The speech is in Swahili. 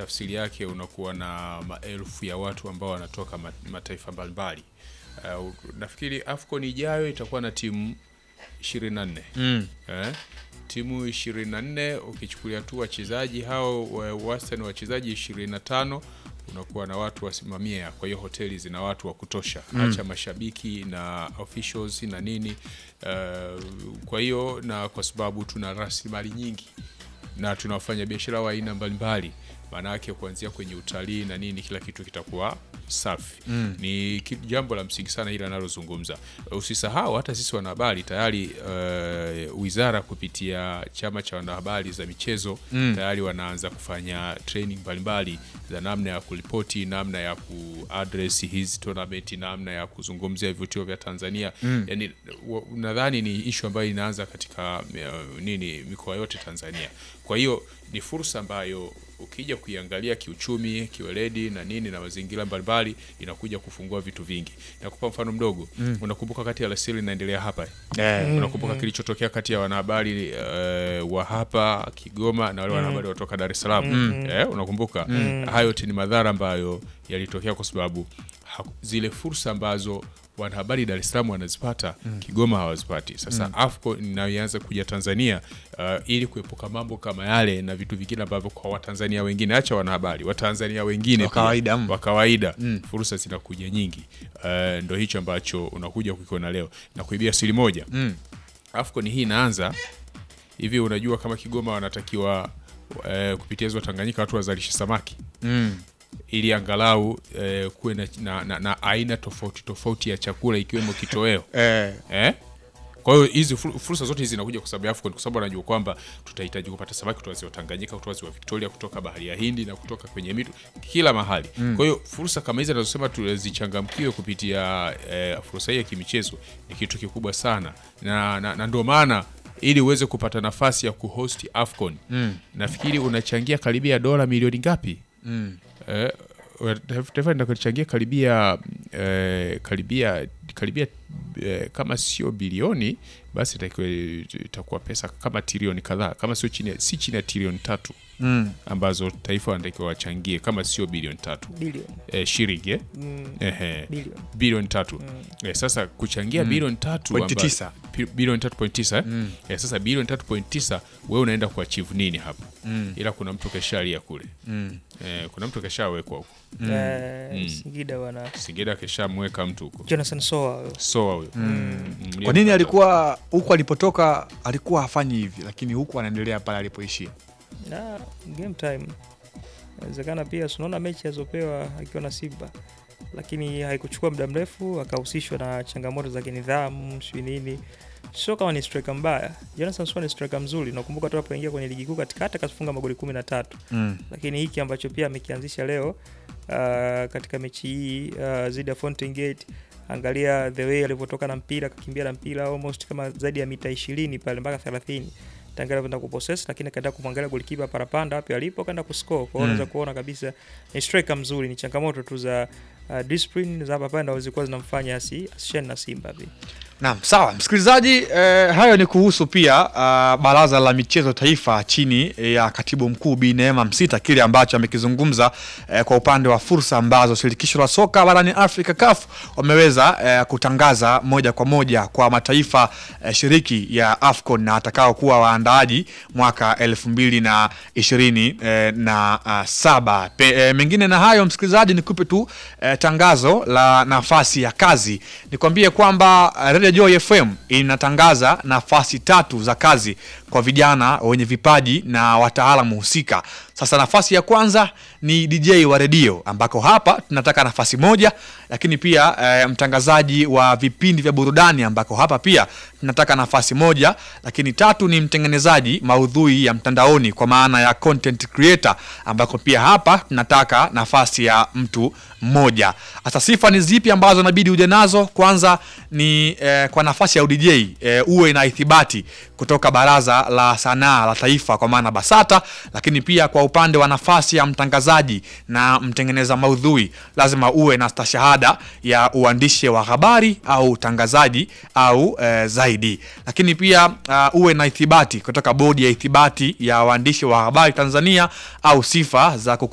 tafsiri yake unakuwa na maelfu ya watu ambao wanatoka ma- mataifa mbalimbali. Uh, nafikiri AFCON ijayo itakuwa na timu 24 Mm. eh? timu 24 ukichukulia tu wachezaji hao wa- wastani wa wachezaji 25 unakuwa na watu wasimamia kwa hiyo hoteli zina watu wa kutosha hacha mashabiki na officials na nini uh, kwa hiyo na kwa sababu tuna rasilimali nyingi na tunawafanya biashara wa aina mbalimbali maana yake kuanzia kwenye utalii na nini kila kitu kitakuwa safi mm. ni ki- jambo la msingi sana hili analozungumza usisahau hata sisi wanahabari tayari uh, wizara kupitia chama cha wanahabari za michezo mm. tayari wanaanza kufanya training mbalimbali za namna ya kuripoti namna ya kuaddress hizi tournament namna ya kuzungumzia vivutio vya tanzania mm. yani wa- nadhani ni ishu ambayo inaanza katika uh, nini mikoa yote tanzania kwa hiyo ni fursa ambayo ukija kuiangalia kiuchumi kiweledi na nini na mazingira mbalimbali inakuja kufungua vitu vingi nakupa mfano mdogo mm. unakumbuka kati ya lasili inaendelea hapa Eh, unakumbuka kilichotokea kati ya wanahabari uh, wa hapa Kigoma na wale wanahabari kutoka Dar es Salaam eh, unakumbuka hayo yote ni madhara ambayo yalitokea kwa sababu ha- zile fursa ambazo wanahabari Dar es Salaam wanazipata Kigoma hawazipati. Sasa AFCON inayoanza kuja Tanzania uh, ili kuepuka mambo kama yale na vitu vingine ambavyo kwa Watanzania wengine, acha wanahabari, Watanzania wengine Wa pia, kawaida, mm. wa kawaida fursa zinakuja nyingi. Uh, ndo hicho ambacho unakuja kukiona leo na kuibia siri moja Mm. AFCON hii inaanza hivi. Unajua kama Kigoma wanatakiwa eh, kupitia ziwa Tanganyika watu wazalishe samaki mm. ili angalau eh, kuwe na, na, na, na aina tofauti tofauti ya chakula ikiwemo kitoweo Eh, eh? Kwa hiyo hizi fur- fursa zote hizi zinakuja kwa sababu ya AFCON, kwa sababu wanajua kwamba tutahitaji kupata samaki kutoka ziwa Tanganyika, kutoka ziwa Victoria, kutoka bahari ya Hindi na kutoka kwenye mito kila mahali. Kwa hiyo fursa kama hizi anazosema tuzichangamkiwe kupitia eh, fursa hii ya kimichezo ni kitu kikubwa sana, na, na, na ndio maana ili uweze kupata nafasi ya kuhost AFCON nafikiri unachangia karibia dola milioni ngapi? Eh, taifa linachangia karibia eh, karibia karibia eh, kama sio bilioni basi itakuwa itakuwa pesa kama trilioni kadhaa kama sio chini ya- si chini ya trilioni tatu mm. ambazo taifa wanatakiwa wachangie kama sio bilioni tatu bilioni eh, shilingi eh? mm, Ehe. bilioni bilioni tatu eh, sasa kuchangia bilioni tatu Pointi amba- tisa. pi- bilioni tatu point tisa eh? eh, sasa bilioni tatu point tisa wewe unaenda kuachieve nini hapa ila kuna mtu keshalia kule Mm. eh, kuna mtu keshawekwa huko Eh, Singida wana Singida keshamweka mtu huko Jonathan Soa soa huyo Mm, Kwa nini alikuwa huku alipotoka alikuwa hafanyi hivi, lakini huku anaendelea pale alipoishia? na game time inawezekana pia tunaona mechi alizopewa akiwa na Simba lakini haikuchukua muda mrefu akahusishwa na changamoto za kinidhamu sijui nini sio kama ni striker mbaya Jonathan Soa ni striker mzuri nakumbuka tu alipoingia kwenye ligi kuu katikati akafunga magoli kumi na tatu Mm. lakini hiki ambacho pia amekianzisha leo uh, katika mechi hii uh, zidi ya Fountain Gate angalia the way alivyotoka na mpira akakimbia na mpira almost kama zaidi ya mita 20 pale mpaka 30 tangia kwenda kupossess lakini kaenda kumwangalia golikipa parapanda wapi alipo kaenda kuscore kwa hiyo unaweza kuona kabisa ni striker mzuri ni changamoto tu za uh, discipline za hapa pale ndio zilikuwa zinamfanya asi asishane na Simba pia Naam, sawa msikilizaji, eh, hayo ni kuhusu pia uh, baraza la michezo taifa chini ya katibu mkuu Bi Neema Msita, kile ambacho amekizungumza eh, kwa upande wa fursa ambazo shirikisho la soka barani Afrika CAF wameweza eh, kutangaza moja kwa moja kwa mataifa eh, shiriki ya AFCON na atakao kuwa waandaaji mwaka elfu mbili na ishirini eh, na uh, saba. Pe, eh, mengine na hayo msikilizaji, nikupe tu eh, tangazo la nafasi ya kazi. Nikwambie kwamba eh, Radio Joy FM inatangaza nafasi tatu za kazi kwa vijana wenye vipaji na wataalamu husika. Sasa nafasi ya kwanza ni DJ wa redio ambako hapa tunataka nafasi moja, lakini pia eh, mtangazaji wa vipindi vya burudani ambako hapa pia tunataka nafasi moja, lakini tatu ni mtengenezaji maudhui ya mtandaoni kwa maana ya content creator ambako pia hapa tunataka nafasi ya mtu mmoja. Sasa sifa ni zipi ambazo inabidi uje nazo? Kwanza ni eh, kwa nafasi ya udj eh, uwe na ithibati kutoka Baraza la Sanaa la Taifa kwa maana BASATA, lakini pia kwa upande wa nafasi ya mtangazaji na mtengeneza maudhui lazima uwe na stashahada ya uandishi wa habari au utangazaji au eh, zaidi, lakini pia uh, uwe na ithibati kutoka bodi ya ithibati ya waandishi wa habari Tanzania au sifa za